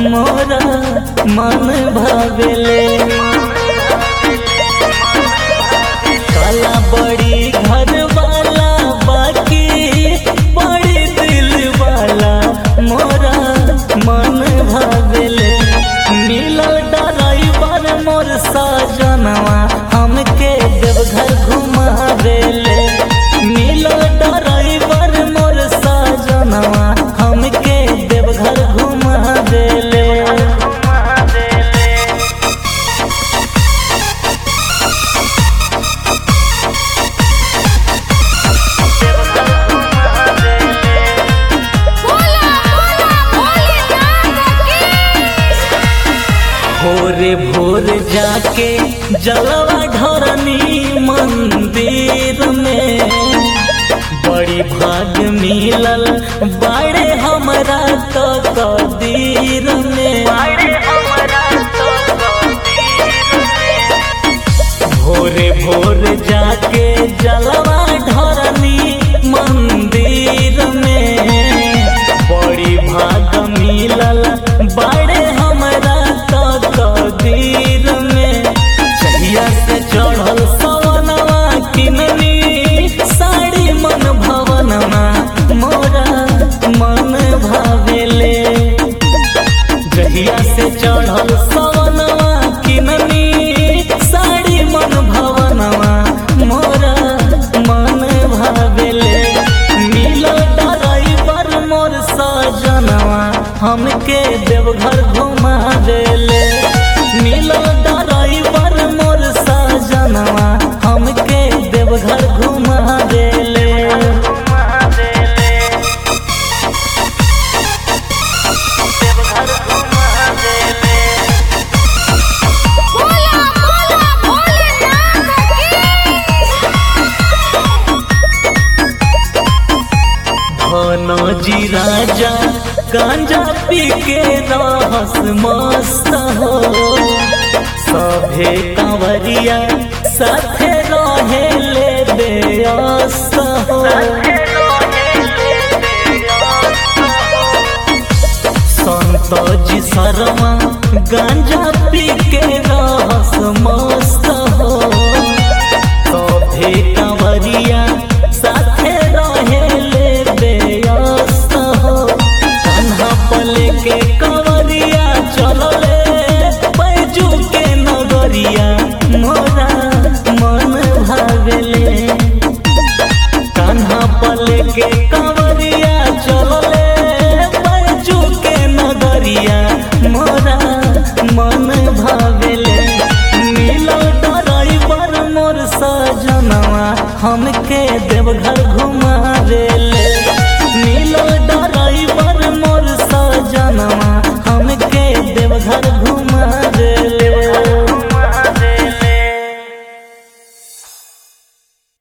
मोरा मन भावेले काला बड़ी घर वाला बाकी बड़ी दिल वाला मोरा मन भावेले मिलल ड्राइवर मोर साजनवा हमके देवघर घुमावेले मिलल ड्राइवर मोर साजनवा हमके देवघर घुमावेले बोला बोला भोलेनाथ की भोरे भोर जाके जलवा ढरनी मंदिर में बड़ी भाग मिलल बाड़े हमरा तो कदीर में भोरे भोर जाके जलवा ढरनी मंदिर में बड़ी भाग मिलल बाड़े हमरा तो कदीर में चहिया से चढ़ल सवनवा किननी साड़ी मन भवनमा मोरा मन भावेले जहिया से चढ़ल सवनवा किननी साड़ी मन भवनवा मोरा मन भावेले मिलो ड्राइवर मोर सजनवा हमके देवघर घुमा देले मिलो ड्राइवर मोर सजनवा हमके देवघर घुमा देले बोला बोला भोलेनाथ की जी राजा गांजा पी के रहस मस्त हो सभे कंवरिया साथे रहे ले बेअस्त हो संत जी शर्मा गांजा पी के रहस मस्त हो सभे कंवरिया साथे रहे ले बेअस्त हो कान्हा पल के कंवरिया चलले बैजू के नगरिया मोरा मन भावेले कान्हा पल के कंवरिया चलले बैजू के नगरिया मोरा मन भावेले मिलो ड्राइवर मोर सजनवा हमके देवघर घुमा